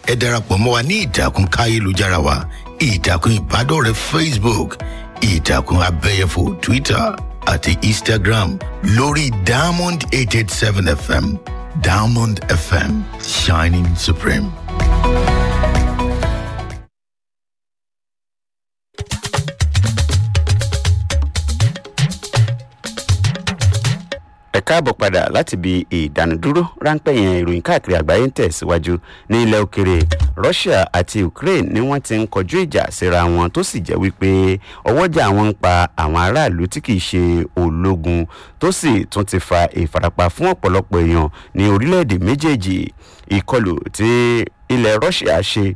ẹ darapọ̀ mọ́ wa ní ìtàkùn káyélujára wa ìtàkùn ìbádọ́rẹ̀ẹ́ facebook ìtàkùn abẹ́yẹfò twitter àti instagram lórí diamond eight eight seven fm diamond fm shining supreme. ẹ káàbọ̀ padà láti ibi ìdánudúró ráńpẹ́ yẹn ìròyìn káàkiri àgbáyé ń tẹ̀síwájú ní ilẹ̀ òkèrè russia àti ukraine ni wọ́n ti ń kọjú ìjà síra wọn tó sì jẹ́ wípé ọwọ́jà wọn ń pa àwọn aráàlú tí kìí ṣe ológun tó sì tún ti fa ìfarapa fún ọ̀pọ̀lọpọ̀ èèyàn ní orílẹ̀-èdè méjèèjì ìkọlù tí ilẹ̀ russia ṣe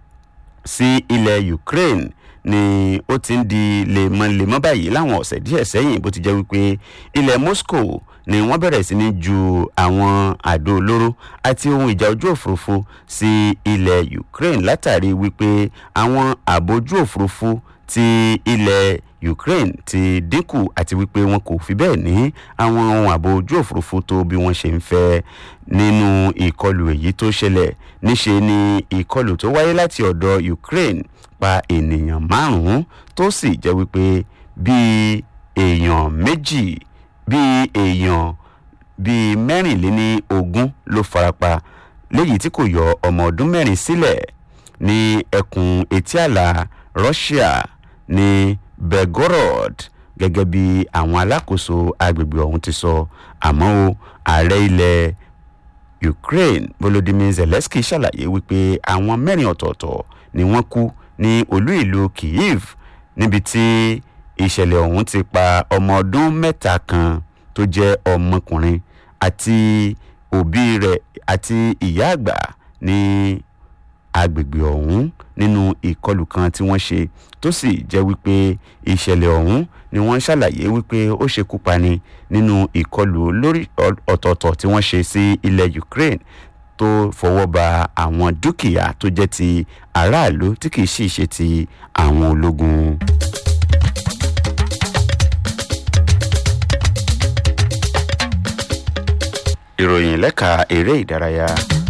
sí ilẹ̀ ukraine ni ó ti ń di lemọ́lemọ́ báyìí láwọn ọ̀sẹ̀ díẹ̀ sẹ́yìn bó ti jẹ́ wípé ilẹ̀ moscow ni wọ́n bẹ̀rẹ̀ sí ní ju àwọn àdó olóró àti ohun ìjà ojú òfurufú sí ilẹ̀ ukraine látàrí wípé àwọn àbójú òfurufú ti ilẹ̀ ukraine ti dínkù àti wípé wọn kò fi bẹ́ẹ̀ ní àwọn ohun àbò ojú òfurufú tó bí wọ́n ṣe ń fẹ́ nínú ìkọlù èyí tó ṣẹlẹ̀ níṣe ni ìkọlù tó wáyé láti ọ̀dọ̀ ukraine pa ènìyàn márùn-ún tó sì jẹ́ wípé bíi èèyàn méjì bíi èèyàn bíi mẹ́rìnléní ogún ló farapa léyìí tí kò yọ ọmọ ọdún mẹ́rin sílẹ̀ ní ẹkùn etí àlà russia ní belgorod gẹ́gẹ́ bí àwọn alákòóso agbègbè ọ̀hún ti sọ àmọ́ o ààrẹ ilẹ̀ ukraine volodymyr zelensky ṣàlàyé wípé àwọn mẹ́rin ọ̀tọ̀ọ̀tọ̀ ni wọ́n kú ní olú ìlú kyiv níbi tí ìṣẹ̀lẹ̀ ọ̀hún ti pa ọmọ ọdún mẹ́ta kan tó jẹ́ ọmọkùnrin àti òbí rẹ̀ àti ìyá àgbà ní agbègbè ọ̀hún nínú ìkọlù kan tí wọ́n ṣe tó sì jẹ́ wípé ìṣẹ̀lẹ̀ ọ̀hún ni wọ́n ṣàlàyé wípé ó ṣekú pani nínú ìkọlù lórí ọ̀tọ̀ọ̀tọ̀ tí wọ́n ṣe sí ilẹ̀ ukraine tó fọwọ́ ba àwọn dúkìá tó jẹ́ ti aráàlú tí kìí sì ṣe ti àwọn ológun. ìròyìn lẹ́ka eré ìdárayá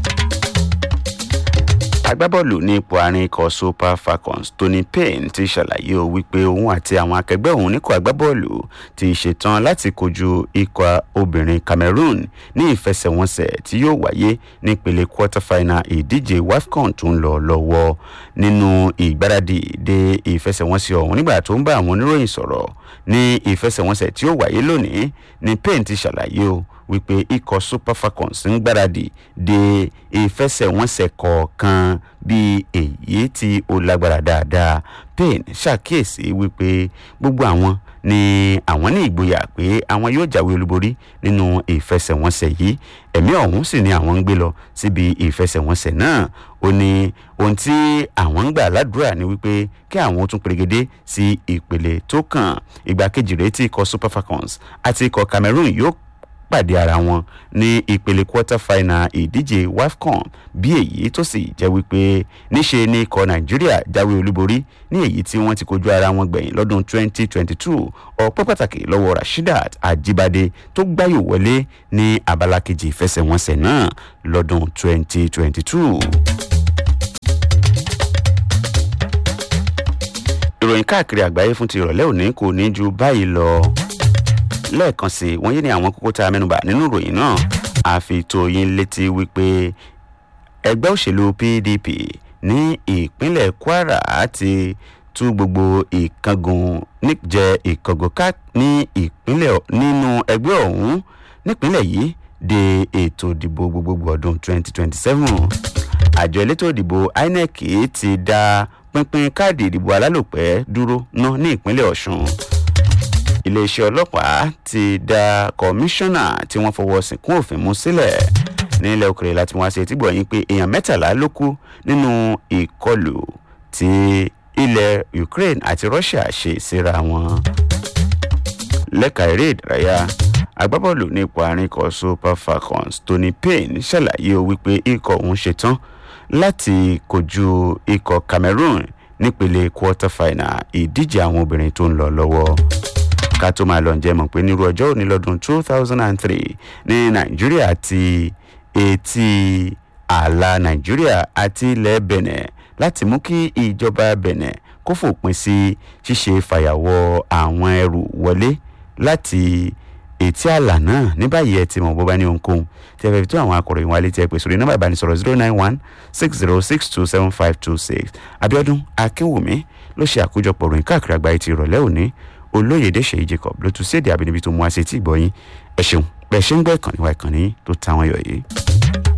agbábọ́ọ̀lù ní ipò àárín ikọ̀ super falcons tony payne ti ṣàlàyé o wípé òun àti àwọn akẹgbẹ́ òun níkọ̀ agbábọ́ọ̀lù ti ṣetán láti kojú ikọ̀ obìnrin cameroon ní ìfẹsẹ̀wọnsẹ̀ tí yóò wáyé nípele quarter final ìdíje wafcon tó ń lọ lọ́wọ́ nínú ìgbáradì de ìfẹsẹ̀wọnsẹ̀ ọ̀hún nígbà tó ń bá àwọn oníròyìn sọ̀rọ̀ ní ìfẹsẹ̀wọnsẹ̀ tí yóò wáyé lónìí ni payne ti ṣàlàyé o wípé ikọ̀ super falcons ń gbáradì de ìfẹsẹ̀wọnsẹ̀ kọ̀ọ̀kan bí èyí tí ó lágbára dáadáa payne ṣàkíyèsí wípé gbogbo àwọn ni àwọn ní ìgboyà pé àwọn yóò jáwé olúborí nínú ìfẹsẹ̀wọnsẹ̀ yìí ẹ̀mí ọ̀hún sì ni àwọn ń gbé lọ síbi ìfẹsẹ̀wọnsẹ̀ náà ó ní ohun tí àwọn ń gbà ládùúrà ni wípé kí àwọn tún perégedé sí ìpele tó kàn ìgbà kejì rèé tí ikọ̀ super falcons àti ikọ̀ cameroon yóò pàdé ara wọn ní ìpele quarter final ìdíje wafcon bí èyí tó sì jẹ́ wípé níṣe ní ikọ̀ nàìjíríà jáwé olúborí ní èyí tí wọ́n ti kojú ara wọn gbẹ̀yìn lọ́dún 2022 ọ̀pẹ́ pàtàkì lọ́wọ́ rasheedat ajibade tó gbáyò wọlé ní abala kejì ìfẹsẹ̀wọnsẹ̀ náà lọ́dún 2022. ìròyìn káàkiri àgbáyé fún ti ìrọ̀lẹ́ òní kò ní ju báyìí lọ lẹ́ẹ̀kan sí wọ́n yé ní àwọn kókó tá a mẹ́nuba nínú ìròyìn náà àfi tó yín létí wípé ẹgbẹ́ òṣèlú pdp ní ìpínlẹ̀ kwara ti tú gbogbo ìkángun níjẹ ìkángun ká ní ìpínlẹ̀ nínú ẹgbẹ́ ọ̀hún nípínlẹ̀ yìí de ètò ìdìbò gbogbogbò ọdún 2027 àjọ elétò ìdìbò inec ti dá pínpín káàdì ìdìbò alálòpẹ́ dúró ná ní ìpínlẹ̀ ọ̀sùn iléeṣẹ́ ọlọ́pàá ti dá kọmíṣánná tí wọ́n fọwọ́ sìnkún òfin mú sílẹ̀ nílẹ̀ òkèrè láti wọ́n ṣe tí gbọ̀nyìn pé èèyàn mẹ́tàlá ló kú nínú ìkọlù tí ilẹ̀ ukraine àti russia ṣe síra wọn. lẹ́ka eré ìdárayá agbábọ́ọ̀lù ní ipò àárín ikọ̀ super falcons tony payne ṣàlàyé o wípé ikọ̀ òun ṣetán láti kojú ikọ̀ cameroon nípele quarter final ìdíje àwọn obìnrin tó ń lọ lọ́wọ́ ká tó máa lọ ǹjẹ́ mọ̀ pé nírú ọjọ́ òní lọ́dún two thousand and three ní nàìjíríà ti etí ààlà nàìjíríà àti ilẹ̀ benin láti mú kí ìjọba benin kó fòpin sí ṣíṣe fàyàwọ́ àwọn ẹrù wọlé láti ètí ààlà náà ní báyìí ẹ ti mọ̀ bó bá ní ohunkóhun tí ẹ fẹ́ fi tó àwọn akọ̀ròyìn wa létí ẹ pè sórí nọ́mbà ìbánisọ̀rọ̀ zero nine one six zero six two seven five two six abiodun akínwùmí ló ṣe àkójọpọ̀ ròyìn káàkiri àgbáyé ti ìrọ̀lẹ́ òní olóyèdè ṣèyí jacob ló tún séde àbínibí tó mú wá sí etí ìgbọ́yìn ẹ ṣeun bẹ́ẹ̀ ṣe ń gbọ́ ìkànnì wa ìkànnì tó táwọn yọ̀ yìí.